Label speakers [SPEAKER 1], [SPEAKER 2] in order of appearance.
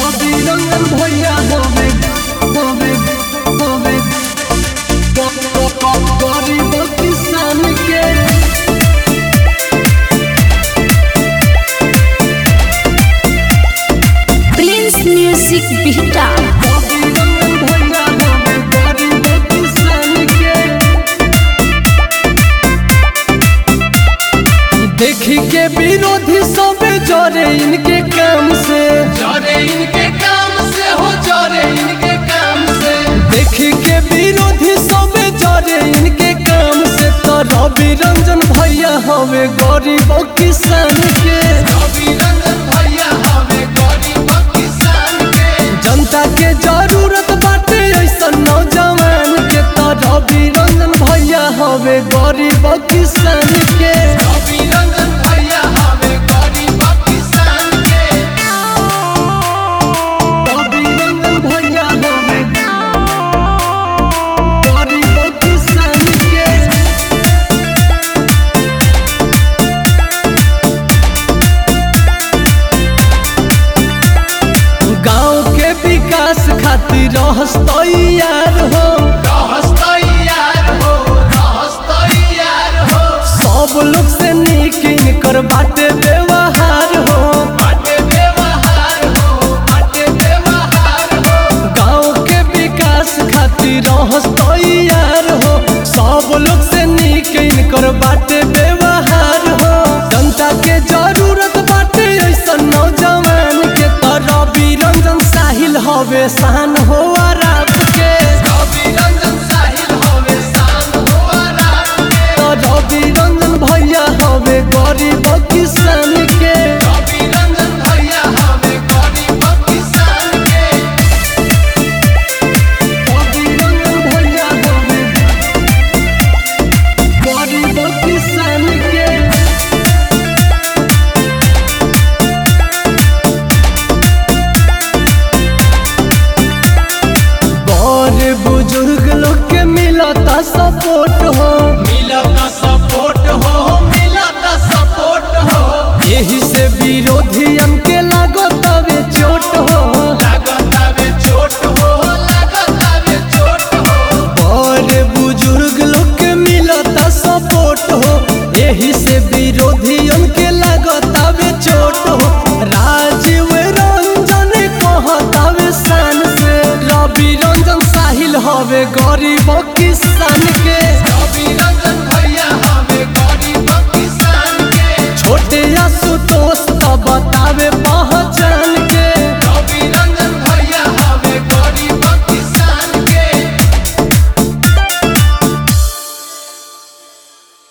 [SPEAKER 1] रवि रंजन भैया होवे होवे होवे गरीब किसान के
[SPEAKER 2] प्रिंस म्यूजिक बिहटा
[SPEAKER 1] रवि रंजन भैया होवे गरीब किसान के देखी के विरोधी सब जरे इनके काम से
[SPEAKER 3] जरे इनके काम से हो जरे इनके काम से
[SPEAKER 1] देखी के विरोधी सब जरे इनके काम से तो रवि रंजन भैया हवे गरीब किसान के
[SPEAKER 3] रवि रंजन भैया हमें गरीब किसान के
[SPEAKER 1] जनता के जरूरत बाटे ऐसा नौजवान के तो रवि रंजन भैया हवे गरीब किसान के
[SPEAKER 3] रवि रंजन भैया हमें गरीब किसान के
[SPEAKER 1] रवि रंजन भैया हवे गरीब किसान के गांव के विकास खातिर रहस तैयार हो
[SPEAKER 3] रहस तैयार हो रहस तैयार हो
[SPEAKER 1] सब लोग से नीक इनकर बाटे व्यवहार हो
[SPEAKER 3] बाटे व्यवहार हो बाटे व्यवहार हो
[SPEAKER 1] गांव के विकास खातिर रहस तैयार हो सब लोग से नीक इनकर बाटे व्यवहार हो जनता के जरूरत बाटे ऐसा नौजवान के तरह रंजन साहिल हवे शान हो आराप के
[SPEAKER 3] रवि रंजन साहिल हमें शान हो आराम के
[SPEAKER 1] तो रवि रंजन भैया हवे गरीब किसान के
[SPEAKER 3] रवि रंजन भैया हमें गरीब किसान के
[SPEAKER 1] रवि रंजन भैया हवे गरीब किसान के बड़े बुजुर्ग लोग के मिलता सपोर्ट हो
[SPEAKER 3] मिलता सपोर्ट हो मिलता सपोर्ट हो
[SPEAKER 1] यही से विरोधियन के लागत हवे चोट हो
[SPEAKER 3] लागत आवे चोट हो लागत आवे चोट हो
[SPEAKER 1] बड़े बुजुर्ग लोग के मिलता सपोर्ट हो यही से विरोधियन के लागत हवे चोट हो राजीव रंजन कहत हवे शान से रवि रंजन साहिल हवे गरीब